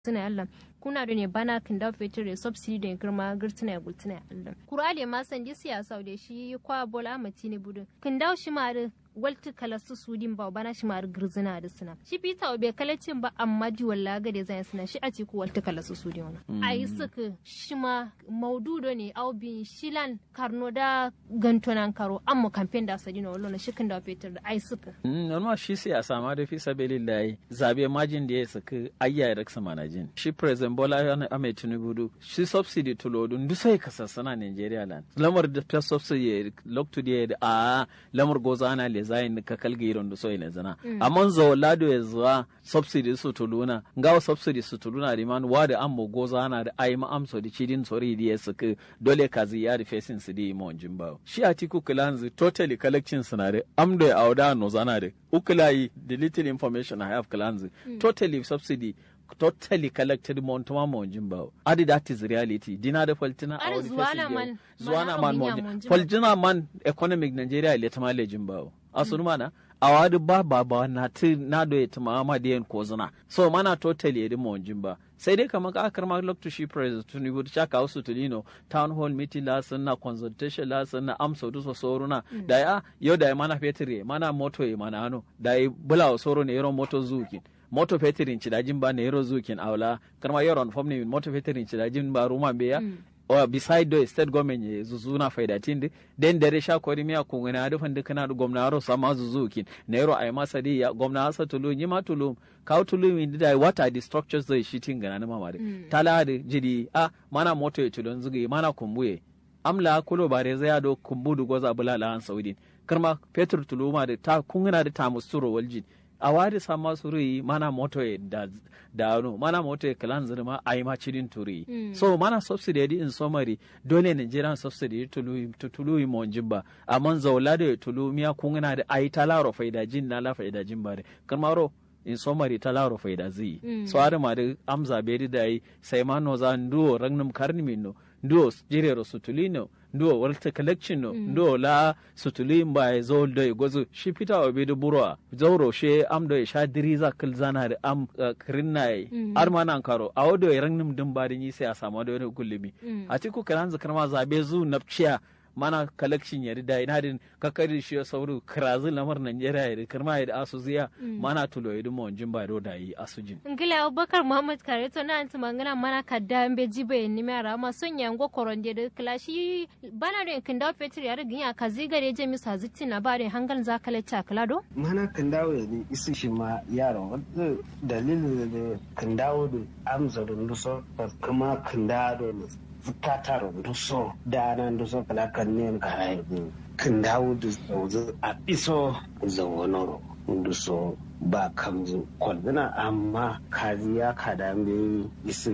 suna Allah kuna da ne bana kin da fetur da subsidy da girma girtina gultina Allah kurale ma san di siyasa da shi kwa bola amati ne budun kin da shi ma da walti kala su sudin ba bana shi ma da girzina da suna shi pita obe kalacin ba amma di walla ga da zai suna shi a ci ku walti kala su sudin wannan ai suka shi ma maududo ne au bin shilan karno da gantonan karo amma campaign da sadino wallo na shi kin da fetur da ai suka normal shi siyasa ma da fi sabilillahi zabe majin da ya saka ayya ya raksa manajin shi president bola ahmed tinubu du shi subsidy tulodu ndu sai kasassana nigeria land lamar da ta subsidy loktu da a lamar goza ana le zayin ka kalga iron da soyi zana amma zo lado ya zuwa subsidy su tuluna ngawa subsidy su tuluna da man wa da ammo goza ana da ai ma amso da cidin sori da ya saka dole ka ziya da facing su di mo jimba shi atiku kilanzi totally collection scenario amdo ya auda no zana da ukulai the little information i have kilanzi totally subsidy totally collected mon tuma mon jimba adi that is reality dina da faltina a wani zuwana man zuwana man mon faltina man economic nigeria le tama le jimba asunu mana awadi ba ba ba na ti na do ya tuma ma da yan kozuna so mana totally edi mon jimba sai dai kamar ka akar ma lokto shi president tunibu ta ka wasu tulino town hall meeting la na consultation la na amsa du so soruna da ya yau da ya mana fetire mana moto ya mana ano da ya bula soro ne yaro moto zuki moto fetirin cidajin ba na yaro zukin aula karma yaron fom ne moto fetirin cidajin ba ruma be ya or beside the state government ye zuzuna faida tindi den dare sha kori miya kun na da fandi kana da gwamna ro sama zuzukin na yaro ai masa di ya gwamna asa tulu ni ma tulu ka tulu mi da what are the structures da shi tinga na mama de tala da jidi a mana moto ya tulun zugi mana kumbuye amla kulo bare zai do kumbudu goza bulala an saudin karma petrol tuluma da ta kungana da ta musturo waljin a wadi sama suri mana moto da da no mana moto e kalan zirma ai ma cidin turi mm. so mana subsidy di in somari dole Nigerian subsidy tulu tulu mo jibba amman zawla da tulu miya kungana da ai talaro faida jin na la faida jin bare kamaro in somari talaro faida zi mm. so ada ma da amza bedi da ai sai ma no za nduo ragnum karni minno nduo jirero sutulino ndo walta collection no mm. ndo la sutuli mba zo do e gozo shi fita wa be buro zauro she am do e sha diriza kil zana da am uh, krinna e mm. ar mana karo a wodo e rangnum dum ba ni sai a samu da wani kullumi mm. a ciku kalan zakar ma zabe zu napciya mana collection yari da ina din kakari shi ya sauru kirazi lamar Najeriya yari kirma yari asu ziya mana tulo yari mo jimba do da yi asujin. Ngila Abubakar Muhammad Kare to na anti mangana mana kadda mbe jibe ni mera ma sonya ngo koronde de klashi bana do kinda petri yari ginya kazi gare je mi sa zitti na bare hangal za kala cha kala do. Mana kindawo ne isi shi ma yaro wadda dalilin da kindawo da amsa da nuso kuma kindawo ne zukata runduso da nan duso kala kan ne ka haihu kan dawo da zauzu a iso zawonoro runduso ba kamzu kwalbina amma kazi ya kada me isi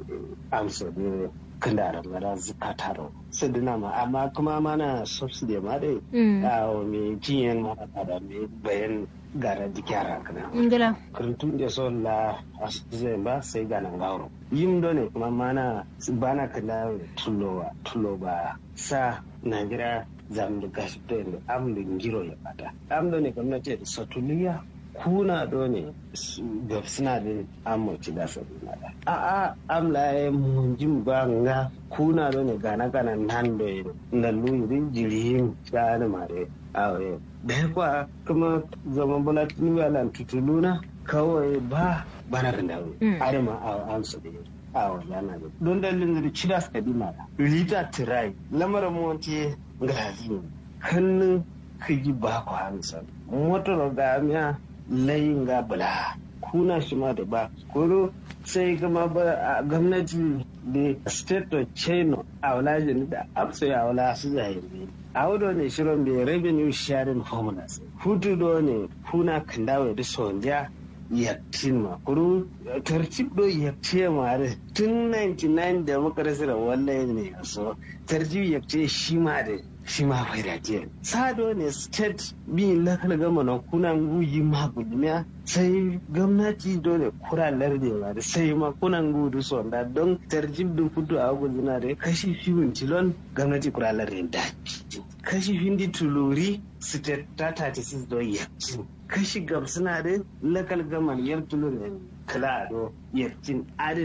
amsa ne kan da ramara zukata ro su dina ma amma kuma mana subsidy ma dai a me jiyan ma kada me bayan gara dikyara kana ngila kurintun da son la asizai ba sai ga nan gauro yin ne kuma mana bana kala tulowa tuloba sa najira zam da gashi to yanda am da giro ya bata am ne gwamnati da satuliya kuna do ne ga suna da amurci da sabu na da a a am la ya munjin ba nga kuna do ne gana gana nan do yin na luyin jirihin tsani mare awe da ya kwa kuma zaman bala nuwalan tutuluna kawai ba bana da dawo arima a amsa da a yana da don dalilin da cida su kadi mara rita tirai lamarin monti gazi hannun kiji ba ku hamsa motar ga miya layin ga bula kuna shi ma da ba kuro sai gama ba a gwamnati da state of china a wulajin da amsa ya wula su zahiri a wudo ne shirin bai revenue sharing formulas hutu do ne kuna kandawa da sonja yaktin ma kuru tartib do yakce ma da tun 99 da muka rasa da wallahi ne so tartib yakce shi ma da shi ma bai da ke sado ne state bi lakal gama na kuna guyi ma gudumiya sai gwamnati dole kura larde ma da sai ma kuna gudu sonda don tartib da kudu a guduna da kashi fiwin tilon gwamnati kura larde da kashi hindi tuluri state ta 36 don yakci kashi gamsuna da lakal gaman yar tulur kala do yarcin adin